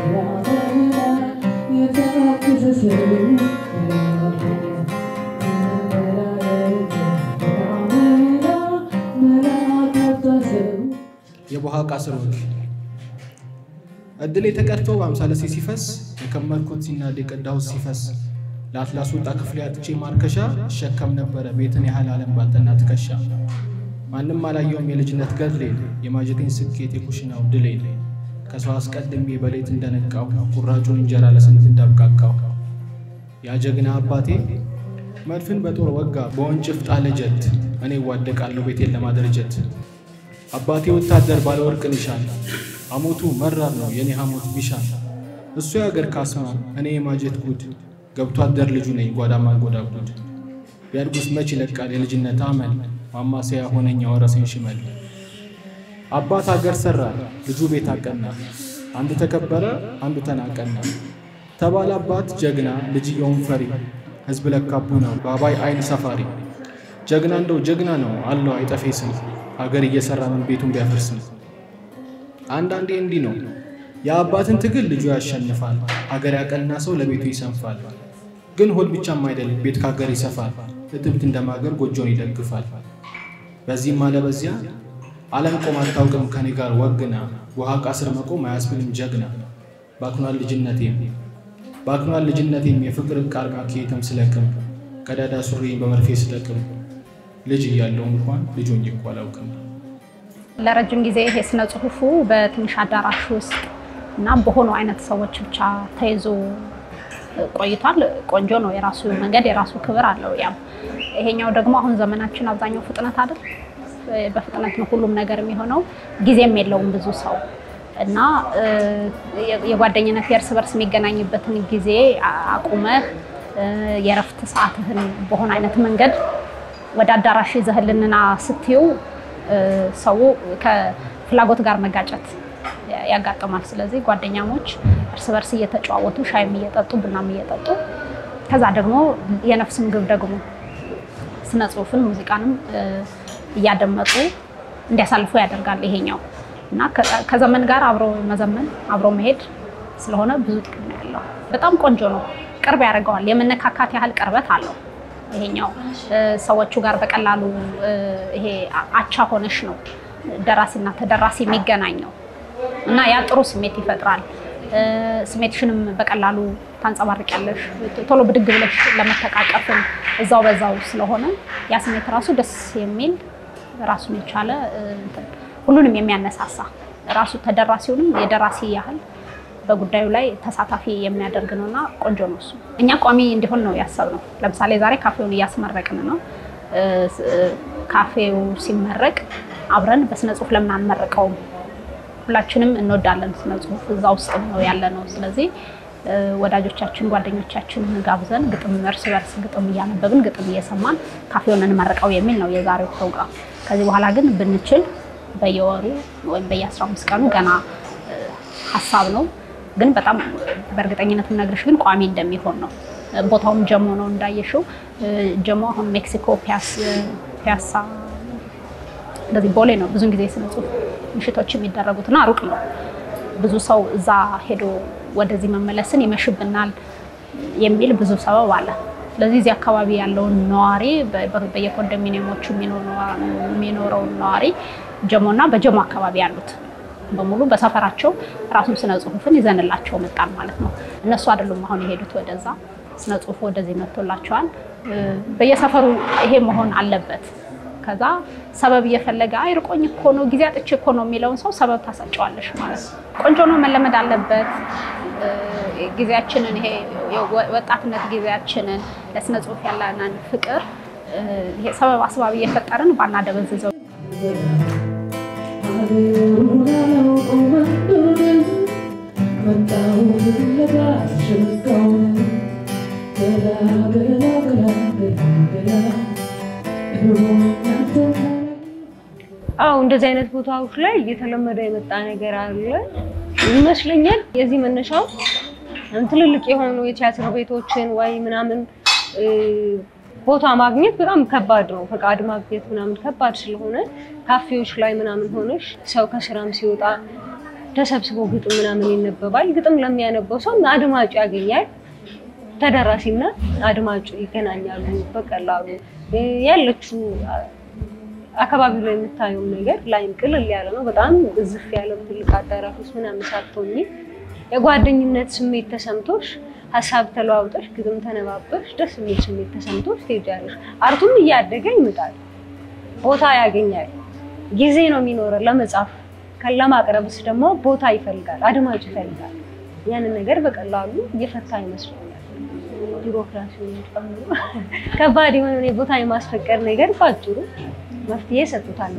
የቦሃቃ ስሮች እድል የተቀድቶ በአምሳለ ሲፈስ የከመርኩት ሲናድ የቀዳሁት ሲፈስ ለአትላስ ወጣ ክፍሌ አጥቼ ማርከሻ እሸከም ነበረ ቤትን ያህል ዓለም ባልጠና ትከሻ ማንም አላየውም የልጅነት ገድሌን የማጀቴን ስኬት የኩሽናው ድሌን ከሰው አስቀድሜ በሌት እንደነቃው ቁራጩን እንጀራ ለስንት እንዳብቃቃው ያ ጀግና አባቴ መድፍን በጦር ወጋ በወንጭፍ ጣለ ጀት እኔ እዋደቃለሁ ቤቴን ለማደረጀት አባቴ ወታደር ባለ ወርቅ ኒሻን ሐሞቱ መራር ነው የኔ ሐሞት ቢሻን እሱ የአገር ካስማ እኔ የማጀት ጉድ ገብቶ አደር ልጁ ነኝ ጓዳ ማንጎዳጉድ ቢያድጉስ መች ይለቃል የልጅነት አመል ማማሰያ ሆነኝ ያወረሰኝ ሽመል አባት አገር ሰራ ልጁ ቤት አቀና አንዱ ተከበረ አንዱ ተናቀና ተባለ አባት ጀግና ልጅየውን ፈሪ ህዝብ ለካቡ ነው በአባይ አይን ሰፋሪ ጀግና እንደው ጀግና ነው አለው አይጠፌ ስም ሀገር እየሰራ ምን ቤቱን ቢያፈርስም አንዳንዴ እንዲህ ነው የአባትን ትግል ልጁ ያሸንፋል ሀገር ያቀና ሰው ለቤቱ ይሰንፋል ግን ሆድ ብቻም አይደል ቤት ከሀገር ይሰፋል እትብት እንደማገር ጎጆን ይደግፋል በዚህም አለ በዚያ ዓለም ቆም አታውቅም ከኔ ጋር ወግና ውሃ ቃስር መቆም አያስብልም ጀግና ባክኗል ልጅነቴም ባክኗል ልጅነቴም የፍቅር ቃል ማኬትም ስለቅም ቀዳዳ ሱሪን በመርፌ ስጠቅም ልጅ እያለው እንኳን ልጆኝ እኮ አላውቅም። ለረጅም ጊዜ ይሄ ስነ ጽሁፉ በትንሽ አዳራሽ ውስጥ እና በሆኑ አይነት ሰዎች ብቻ ተይዞ ቆይቷል። ቆንጆ ነው። የራሱ መንገድ የራሱ ክብር አለው። ያም ይሄኛው ደግሞ አሁን ዘመናችን አብዛኛው ፍጥነት አይደል? በፍጥነት ነው ሁሉም ነገር የሚሆነው። ጊዜም የለውም ብዙ ሰው እና የጓደኝነት የእርስ በርስ የሚገናኝበትን ጊዜ አቁመህ የእረፍት ሰዓትህን በሆነ አይነት መንገድ ወደ አዳራሽ ይዘህልንና ስትዩ ሰው ከፍላጎት ጋር መጋጨት ያጋጥማል። ስለዚህ ጓደኛሞች እርስ በርስ እየተጨዋወቱ ሻይም እየጠጡ ቡናም እየጠጡ ከዛ ደግሞ የነፍስም ግብ ደግሞ ስነ ጽሁፍን ሙዚቃንም እያደመጡ እንዲያሳልፉ ያደርጋል ይሄኛው እና ከዘመን ጋር አብሮ መዘመን አብሮ መሄድ ስለሆነ ብዙ ጥቅም ነው ያለው። በጣም ቆንጆ ነው። ቅርብ ያደርገዋል። የመነካካት ያህል ቅርበት አለው። ይሄኛው ሰዎቹ ጋር በቀላሉ ይሄ አቻ ሆነሽ ነው ደራሲና ተደራሲ የሚገናኘው እና ያ ጥሩ ስሜት ይፈጥራል። ስሜትሽንም በቀላሉ ታንጸባርቂያለሽ። ቶሎ ብድግ ብለሽ ለመተቃቀፍም እዛው በዛው ስለሆነ ያ ስሜት ራሱ ደስ የሚል ራሱን የቻለ ሁሉንም የሚያነሳሳ ራሱ ተደራሲውንም የደራሲ ያህል በጉዳዩ ላይ ተሳታፊ የሚያደርግ ነው እና ቆንጆ ነው እሱ። እኛ ቋሚ እንዲሆን ነው ያሰብነው። ለምሳሌ ዛሬ ካፌውን እያስመረቅን ነው። ካፌው ሲመረቅ አብረን በስነ ጽሁፍ ለምን አንመርቀውም? ሁላችንም እንወዳለን ስነ ጽሁፍ፣ እዛ ውስጥ ነው ያለ ነው። ስለዚህ ወዳጆቻችን፣ ጓደኞቻችን ጋብዘን ግጥም እርስ በርስ ግጥም እያነበብን ግጥም እየሰማን ካፌውን እንመርቀው የሚል ነው የዛሬው ፕሮግራም። ከዚህ በኋላ ግን ብንችል በየወሩ ወይም በየአስራ አምስት ቀኑ ገና ሀሳብ ነው ግን በጣም በእርግጠኝነት የምነግርሽ ግን ቋሚ እንደሚሆን ነው። ቦታውም ጀሞ ነው እንዳየሽው። ጀሞ አሁን ሜክሲኮ ፒያሳ እንደዚህ ቦሌ ነው ብዙን ጊዜ ስነ ጽሁፍ ምሽቶች የሚደረጉትና ሩቅ ነው። ብዙ ሰው እዛ ሄዶ ወደዚህ መመለስን ይመሽብናል የሚል ብዙ ሰበብ አለ። ስለዚህ እዚህ አካባቢ ያለውን ነዋሪ በየኮንዶሚኒየሞቹ የሚኖረውን ነዋሪ ጀሞና በጀሞ አካባቢ ያሉት በሙሉ በሰፈራቸው ራሱን ስነ ጽሁፍን ይዘንላቸው መጣል ማለት ነው። እነሱ አይደሉም አሁን የሄዱት ወደዛ፣ ስነ ጽሁፉ ወደዚህ መጥቶላቸዋል። በየሰፈሩ ይሄ መሆን አለበት። ከዛ ሰበብ እየፈለገ አይርቆኝ እኮ ነው ጊዜ አጥቼ እኮ ነው የሚለውን ሰው ሰበብ ታሰጨዋለሽ ማለት ነው። ቆንጆ ነው፣ መለመድ አለበት። ጊዜያችንን ይሄ ወጣትነት ጊዜያችንን ለስነ ጽሁፍ ያለንን ፍቅር ይሄ ሰበብ አስባብ እየፈጠርን ባናደበዝዘው አዎ እንደዚህ አይነት ቦታዎች ላይ እየተለመደ የመጣ ነገር አለ ይመስለኛል። የዚህ መነሻው ትልልቅ የሆኑ የቲያትር ቤቶችን ወይ ምናምን ቦታ ማግኘት በጣም ከባድ ነው። ፈቃድ ማግኘት ምናምን ከባድ ስለሆነ ካፌዎች ላይ ምናምን ሆነሽ ሰው ከስራም ሲወጣ ተሰብስበው ግጥም ምናምን ይነበባል። ግጥም ለሚያነበው ሰው አድማጩ ያገኛል። ተደራሲና አድማጩ ይገናኛሉ በቀላሉ ያለችው አካባቢው ላይ የምታየው ነገር ላይም ቅልል ያለ ነው። በጣም እዝፍ ያለ ትልቅ አዳራሽ ውስጥ ምናምን ሳትሆኚ የጓደኝነት ስሜት ተሰምቶሽ ሀሳብ ተለዋውጠሽ ግጥም ተነባበሽ ደስ የሚል ስሜት ተሰምቶሽ ትሄጃለሽ። አርቱም እያደገ ይመጣል፣ ቦታ ያገኛል፣ ጊዜ ነው የሚኖረን ለመጻፍ ለማቅረብስ ደግሞ ቦታ ይፈልጋል፣ አድማጭ ይፈልጋል። ያንን ነገር በቀላሉ እየፈታ ይመስለኛል። ቢሮክራሲውን ጨምሮ ከባድ የሆነ የቦታ የማስፈቀድ ነገር ባጭሩ መፍትሄ ሰጥቶታል።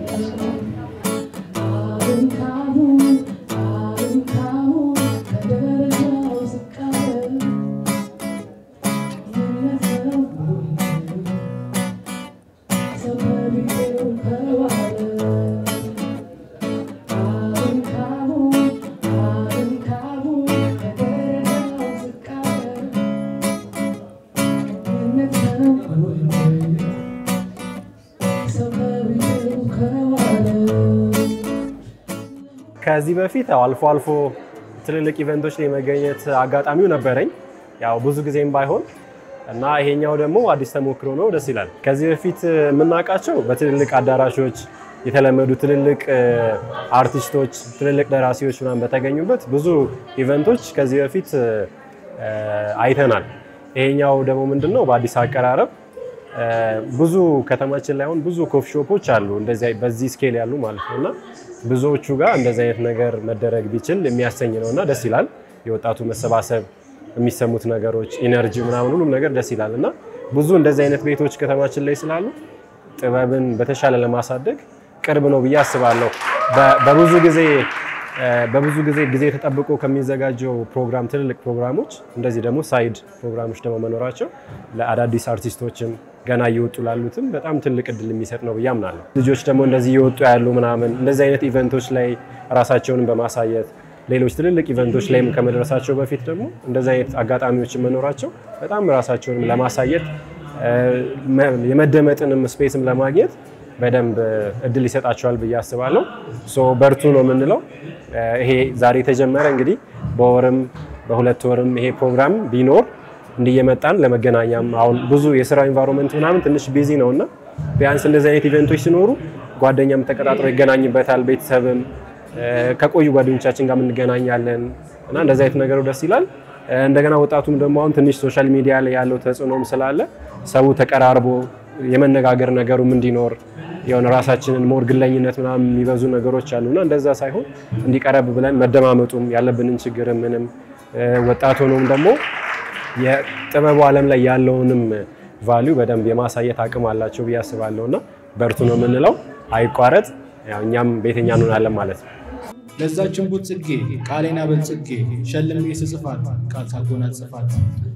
ከዚህ በፊት ያው አልፎ አልፎ ትልልቅ ኢቨንቶች ላይ መገኘት አጋጣሚው ነበረኝ፣ ያው ብዙ ጊዜም ባይሆን እና ይሄኛው ደግሞ አዲስ ተሞክሮ ነው፣ ደስ ይላል። ከዚህ በፊት የምናውቃቸው በትልልቅ አዳራሾች የተለመዱ ትልልቅ አርቲስቶች፣ ትልልቅ ደራሲዎች ምናምን በተገኙበት ብዙ ኢቨንቶች ከዚህ በፊት አይተናል። ይሄኛው ደግሞ ምንድነው በአዲስ አቀራረብ ብዙ ከተማችን ላይ አሁን ብዙ ኮፊ ሾፖች አሉ እንደዚህ በዚህ ስኬል ያሉ ማለት ነው እና ብዙዎቹ ጋር እንደዚህ አይነት ነገር መደረግ ቢችል የሚያሰኝ ነው እና ደስ ይላል። የወጣቱ መሰባሰብ፣ የሚሰሙት ነገሮች፣ ኢነርጂ ምናምን ሁሉም ነገር ደስ ይላል እና ብዙ እንደዚህ አይነት ቤቶች ከተማችን ላይ ስላሉ ጥበብን በተሻለ ለማሳደግ ቅርብ ነው ብዬ አስባለሁ። በብዙ ጊዜ በብዙ ጊዜ ጊዜ ተጠብቆ ከሚዘጋጀው ፕሮግራም ትልልቅ ፕሮግራሞች እንደዚህ ደግሞ ሳይድ ፕሮግራሞች ደግሞ መኖራቸው ለአዳዲስ አርቲስቶችም ገና እየወጡ ላሉትም በጣም ትልቅ እድል የሚሰጥ ነው ብዬ አምናለሁ። ልጆች ደግሞ እንደዚህ እየወጡ ያሉ ምናምን እንደዚህ አይነት ኢቨንቶች ላይ ራሳቸውንም በማሳየት ሌሎች ትልልቅ ኢቨንቶች ላይም ከመድረሳቸው በፊት ደግሞ እንደዚህ አይነት አጋጣሚዎችን መኖራቸው በጣም ራሳቸውንም ለማሳየት የመደመጥንም ስፔስም ለማግኘት በደንብ እድል ይሰጣቸዋል ብዬ አስባለሁ። ሶ በርቱ ነው የምንለው። ይሄ ዛሬ የተጀመረ እንግዲህ በወርም በሁለት ወርም ይሄ ፕሮግራም ቢኖር እንዲየመጣን ለመገናኛም አሁን ብዙ የስራ ኢንቫይሮንመንት ምናምን ትንሽ ቢዚ ነው እና ቢያንስ እንደዚህ አይነት ኢቨንቶች ሲኖሩ ጓደኛም ተቀጣጥሮ ይገናኝበታል። ቤተሰብም ከቆዩ ጓደኞቻችን ጋር እንገናኛለን እና እንደዚህ አይነት ነገሩ ደስ ይላል። እንደገና ወጣቱም ደግሞ አሁን ትንሽ ሶሻል ሚዲያ ላይ ያለው ተጽዕኖም ስላለ ሰው ተቀራርቦ የመነጋገር ነገሩም እንዲኖር የሆነ ራሳችንን ሞር ግለኝነት ምናምን የሚበዙ ነገሮች አሉና እንደዛ ሳይሆን እንዲቀረብ ብለን መደማመጡም ያለብንን ችግር ምንም ወጣት ሆኖም ደግሞ የጥበቡ ዓለም ላይ ያለውንም ቫሊዩ በደንብ የማሳየት አቅም አላቸው ብዬ አስባለሁ እና በርቱ ነው የምንለው። አይቋረጥ። ያው እኛም ቤተኛ እንሆናለን ማለት ነው። ለዛችን ቡት ጽጌ ቃሌና በልጽጌ ሸልሜ ስጽፋት ቃል ሳጎናጽፋት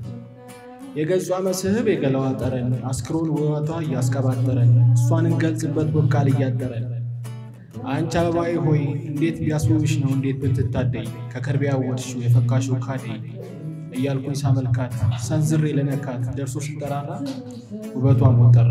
የገጿ መስህብ የገላዋ ጠረን አስክሮን ውበቷ እያስቀባጠረን እሷን እንገልጽበት ውብ ቃል እያጠረን አንቺ አበባዬ ሆይ እንዴት ቢያስውብሽ ነው እንዴት ብትታደይ ከከርቤ ያወድሽው የፈካሽው ካደይ እያልኩኝ ሳመልካት ሰንዝሬ ለነካት ደርሶ ስጠራራ ውበቷ ሞት ጠራ።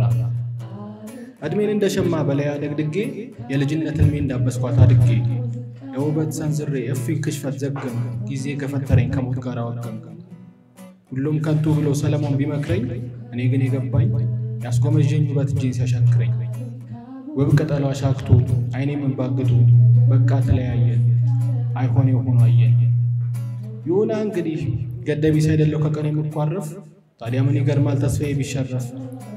ዕድሜን እንደ ሸማ በላይ አደግድጌ የልጅነት ዕድሜ እንዳበስኳት አድጌ የውበት ሰንዝሬ እፊን ክሽፈት ዘግም ጊዜ ከፈተረኝ ከሞት ጋር አወገም ሁሉም ከንቱ ብሎ ሰለሞን ቢመክረኝ እኔ ግን የገባኝ ያስጎመዠኝ ውበት እጄን ሲያሻክረኝ ውብ ቅጠሏ ሻክቶ አይኔ መንባግጡ በቃ ተለያየን አይሆን የሆኑ አየን ይሁና እንግዲህ ገደቢስ አይደለው ከቀን የምኳረፍ ታዲያ ምን ይገርማል ተስፋዬ ቢሸረፍ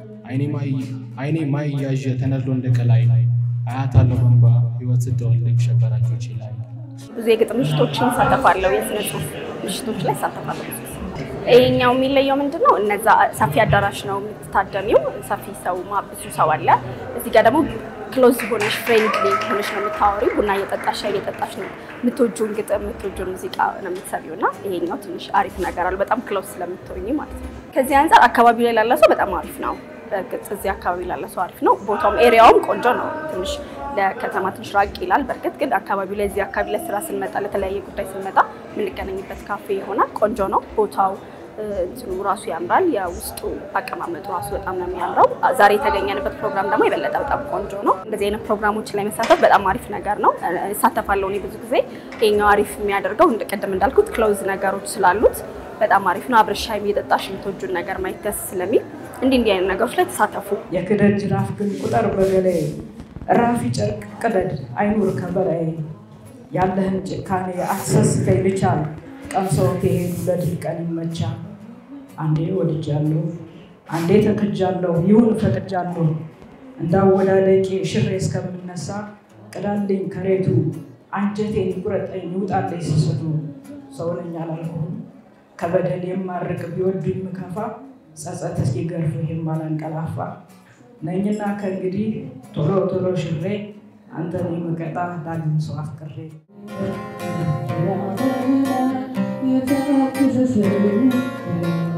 አይኔ ማይ እያዠ ተነድሎ እንደ ቀላይ አያት አለው በንባ ህይወት ስትወልድ ሸበራጆች ይላል። ብዙ የግጥም ምሽቶችን እሳተፋለሁ። የስነ ጽሁፍ ምሽቶች ላይ እሳተፋለሁ ብዙ ጊዜ። ይሄኛው የሚለየው ምንድን ነው? እነዛ ሰፊ አዳራሽ ነው የምትታደሚው፣ ሰፊ ሰው ብዙ ሰው አለ። እዚህ ጋር ደግሞ ክሎዝ ሆነሽ ፍሬንድሊ ሆነሽ ነው የምታወሪው። ቡና እየጠጣሽ ሻይ እየጠጣሽ ነው የምትወጂውን ግጥም የምትወጂውን ሙዚቃ ነው የምትሰሪው እና ይሄኛው ትንሽ አሪፍ ነገር አለ፣ በጣም ክሎዝ ስለምትሆኝ ማለት ነው። ከዚህ አንጻር አካባቢው ላይ ላለ ሰው በጣም አሪፍ ነው። በእርግጥ እዚህ አካባቢ ላለ ሰው አሪፍ ነው። ቦታውም ኤሪያውም ቆንጆ ነው። ትንሽ ለከተማ ትንሽ ራቅ ይላል። በእርግጥ ግን አካባቢው ላይ እዚህ አካባቢ ላይ ስራ ስንመጣ ለተለያየ ጉዳይ ስንመጣ የምንገናኝበት ካፌ ይሆናል። ቆንጆ ነው ቦታው። እንትኑ ራሱ ያምራል። የውስጡ አቀማመጡ ራሱ በጣም ነው የሚያምረው። ዛሬ የተገኘንበት ፕሮግራም ደግሞ የበለጠ በጣም ቆንጆ ነው። እንደዚህ አይነት ፕሮግራሞች ላይ መሳተፍ በጣም አሪፍ ነገር ነው። እሳተፋለሁ እኔ ብዙ ጊዜ። ይሄኛው አሪፍ የሚያደርገው ቅድም እንዳልኩት ክሎዝ ነገሮች ስላሉት በጣም አሪፍ ነው። አብረሽ ሻይ እየጠጣሽ የምትወጁን ነገር ማየት ደስ ስለሚል እንዲህ እንዲህ አይነት ነገሮች ላይ ተሳተፉ። የክደድ ጅራፍ ግን ቁጠር በገላይ ራፊ ጨርቅ ቅደድ አይኑር ከበላይ ያለህን ጭካኔ አትሰስተኝ ልቻል ቀምሰው ከሄዱ ለድል ቀን ይመቻ አንዴ ወድጃለሁ አንዴ ተክጃለሁ ይሁን ፈቅጃለሁ እንዳወዳደቄ ሽሬ እስከምነሳ ቅዳልኝ ከሬቱ አንጀቴን ይቁረጠኝ ይውጣለኝ ስስቱ ሰውነኛ አላልኩህም ከበደል የማርቅ ቢወዱኝ ምከፋ ጸጸት እስኪገርፍ የማላንቀላፋ ነኝና ከእንግዲህ ቶሎ ቶሎ ሽሬ አንተን የምቀጣ ዳግም ሰው አፍቅሬ Yeah.